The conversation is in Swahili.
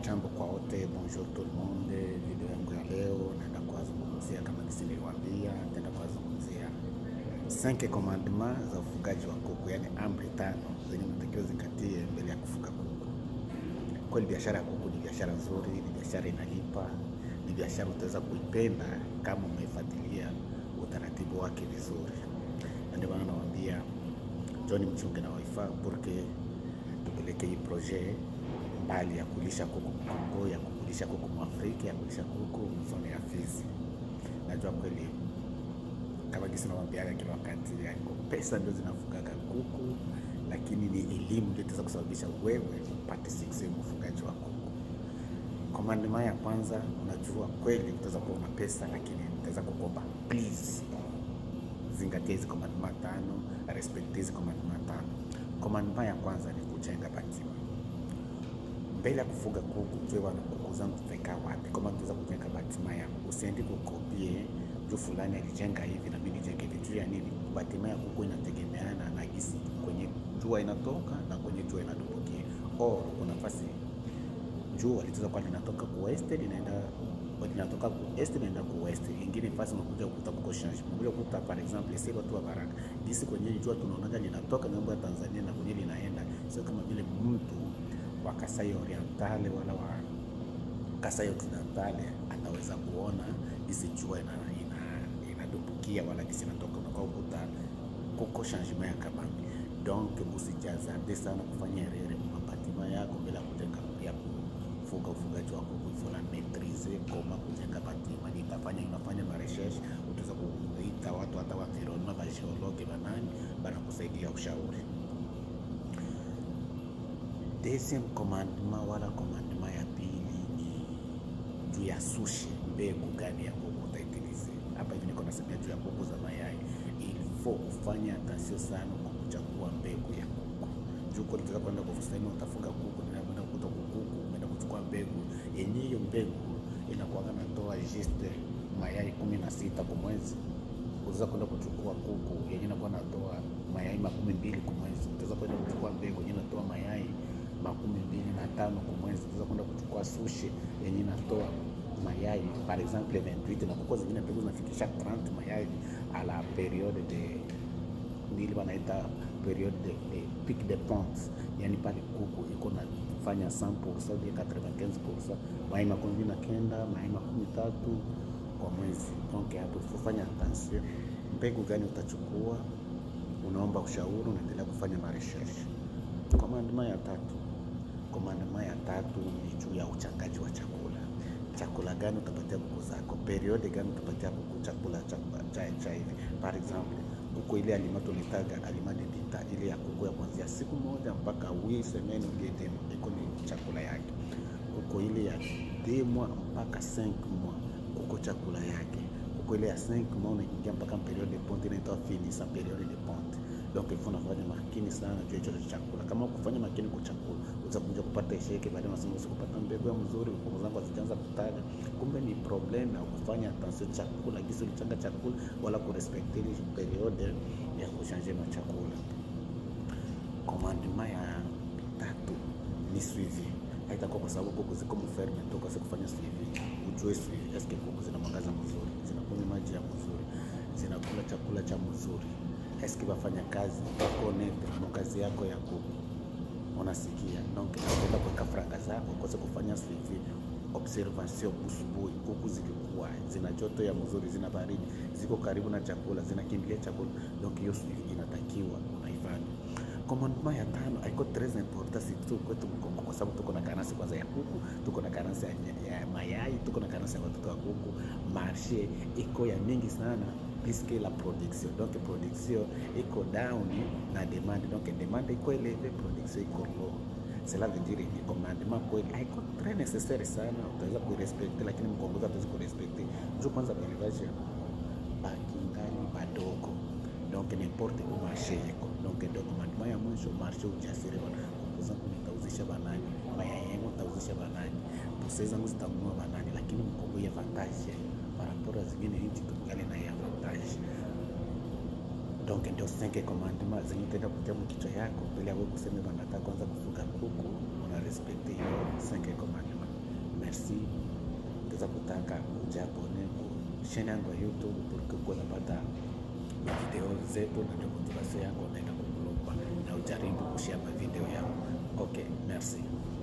Jambo kwa wote, bonjour tout le monde. Video yangu ya leo naenda kuwazungumzia kama jinsi niliwaambia, naenda kuwazungumzia 5 commandement za ufugaji wa kuku, yani amri tano zenye mtakiwa zingatie mbele ya kufuga kuku. Kweli biashara ya kuku ni biashara nzuri, ni biashara inalipa, ni biashara utaweza kuipenda kama umeifuatilia utaratibu wake vizuri, na ndio maana nawaambia John mchunge na waifa porque tupeleke hii projet mbali ya kulisha kuku Kongo, ya kulisha kuku Mwafrika, ya kulisha kuku mzone ya Fizi. Najua kweli kama gisi nawambiaga kila wakati, yani pesa ndio zinafugaga kuku, lakini ni elimu ndio itaweza kusababisha wewe upate success mfugaji wa kuku. Commandement ya kwanza, unajua kweli utaweza kuwa una pesa, lakini utaweza kukomba, please zingatia hizi commandement tano, respect hizi commandement tano. Commandement ya kwanza ni kujenga batima mbele ya kufuga kuku, jue wana kuku zangu tutaika wapi? Kama tunaweza kujenga batima yangu, usiendi kukopie juu fulani alijenga hivi na mimi nijenge hivi. Juu ya nini? Batima ya kuku inategemeana na gisi kwenye jua inatoka na kwenye jua inadumbukia. Or kuna nafasi jua litaweza kuwa linatoka ku west linaenda linatoka ku est linaenda ku west, ingine fasi unakuja kukuta kuko change, unakuja kukuta par exemple si watu wa Baraka gisi kwenye jua tunaonaga linatoka ngambo ya Tanzania na kwenye linaenda, sio kama vile mtu wa Kasai Orientale wala wa Kasai Occidentale ataweza kuona gisi jua ina, ina, inadumbukia wala gisi inatoka, unakuwa ukuta kuko changement ya kabambi. Donc usijazade sana kufanya rere mapatima yako bila kujenga ya kufuga ufugaji wa kuku, ifona maîtriser koma kujenga batima. Nitafanya unafanya ma recherche, utaweza kuita watu hata wa environnement ba geologue banani banakusaidia ushauri. Deuxième commandement wala commandement ya pili ni juu ya sushi, mbegu gani ya kuku utaitilize. Hapa hivi niko nasemea juu ya kuku za mayai, il faut ufanye attention sana kwa kuchagua mbegu ya kuku. Juu kwa nitaka kwenda kwa kusema utafuga kuku, ninakwenda kukuta kuku, umeenda kuchukua mbegu yenye hiyo mbegu inakuwa natoa juste mayai kumi na sita kwa mwezi utaweza kwenda kuchukua kuku yenye inakuwa natoa mayai makumi mbili kwa mwezi. Utaweza kwenda kuchukua mbegu yenye inatoa mayai makumi mbili na tano kwa mwezi. Utaweza kwenda kuchukua sushi yenye inatoa mayai par exemple 28 na kuku zingine mbegu zinafikisha 30 mayai a la periode de ndili wanaita periode de, de pic de ponte, yani pale kuku iko nafanya 100% hadi 95% mayai makumi mbili na kenda mayai makumi tatu kwa mwezi. Donc hapo kufanya attention, mbegu gani utachukua, unaomba ushauri, unaendelea kufanya maresearch. Commandement ya tatu, commandement ya tatu ni juu ya uchangaji wa chakula. Chakula gani utapatia kuku zako, periode gani utapatia kuku chakula cha cha cha hivi. Par exemple kuku ile aliment tunitaga aliment de vita ile ya kuku ya kuanzia siku moja mpaka wi semaine ulie demo iko ni chakula yake. Kuku ile ya demwa mpaka 5 mois kuko chakula yake. Kuko ile ya 5 mois unaingia mpaka periode de ponte inaitwa finisa periode de ponte. Donc il faut nafanya makini sana juu hicho chakula. Kama ukufanya makini kwa chakula, utakuja kupata isheke baadaye, unasema usikupata mbegu ya mzuri, kuku zangu hazijaanza kutaga. Kumbe ni problem ya kufanya attention chakula, gisi ulichanga chakula wala kurespecte ile periode ya kuchanje na chakula. Commandement ya tatu ni suivi. Haitakuwa kwa sababu kuku ziko mferme toka kufanya suivi, ujue suivi, eske kuku zina mwangaza mzuri, zinakunywa maji ya mzuri, zinakula chakula cha mzuri eski wafanya kazi wako nete mo kazi yako ya kuku unasikia. Donc nakwenda kuweka franga zako kose kufanya suivi observation usubuhi, kuku zilikuwa zina joto ya mzuri, zina baridi, ziko karibu na chakula, zinakimbilia chakula. Donc hiyo suivi inatakiwa unaifanya. Commandement ya tano haiko tres important surtout kwetu Mkongo, kwa sababu tuko na karansi kwanza ya kuku, tuko na karansi ya, ya mayai, tuko na karansi ya watoto wa kuku. Marshe iko ya mingi sana puisque la production donc production iko down na demande donc demande iko eleve, production iko low. Cela veut dire ni commandement kweli haiko très necessaire sana, utaweza kuirespecte, lakini mkongozi hatuwezi kurespecte juu kwanza balivaje bakingali badogo donc n'importe où marché iko donc ndio commandement ya mwisho, marché ujasiri wana kuku zangu nitauzisha banani, mayai yangu nitauzisha banani, pesa zangu zitanunua banani, lakini mkongo ya avantage par rapport à zingine nchi tungali na ya avantage donc ndio cinq commandement zenye utaenda kutia mkichwa yako mbele ya wewe kusema bana nataka kwanza kufuga kuku, una respect hiyo cinq commandement. merci utaweza kutaka ujabone ku channel yangu ya YouTube porque kuwa napata video zetu na documentation yako unaenda kuglobal na ujaribu kushare video yangu. Okay, merci.